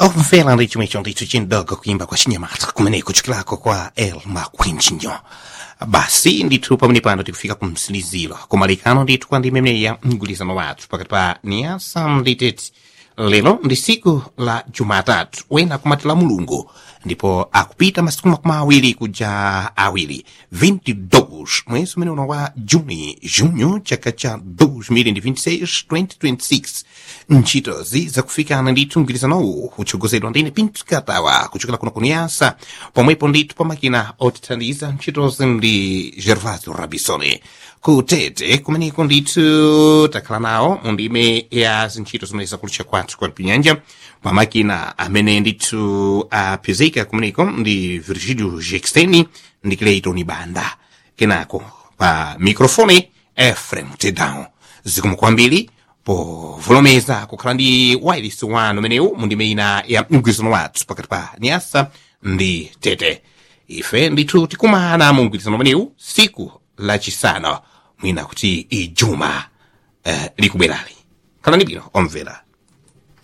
omvera ndi chimwe chondicho chindogo kuimba kwa chinyamata kumeneko kuchokera kwa el makwinjinyo basi ndithu pamene pano tikufika ku msiliziro kumalikano ndithu kwa ndime imeneyi ya mgwirizano wathu pakati pa niasa ndi tete lero ndi siku la jumatatu wena kumatira mulungu ndipo akupita masiku makumi awiri kuja awiri 22 mwezi umene uno wa juni junho chaka cha 2026 2026 ntchitozi zakufikana ndithu mgwirizanowu kutsogozedwa ndine pinto katawa kuchokera kuno kuniyasa pomwepo ndithu pamakina otithandiza ntchitozi ndi gervasio rabisone kutete kumeneko ndithu takhala nawo mu ndime ya zintchito zimene zakulucha kwathu kwa pinyanja pamakina amene ndithu apezeka kumeneko ndi virgilio jexteni ndi cleiton banda kenako pa mikrofoni efrem tedown zikomo kwambiri povolomeza kukhala ndi wireless wanu umenewu mu ndime ina ya mgwirizano wathu pakati pa nyasa ndi tete ife ndithu tikumana mu mgwirizano umenewu siku lachisanu mwina kuti ijuma eh, likubwerali khalani bwino omvera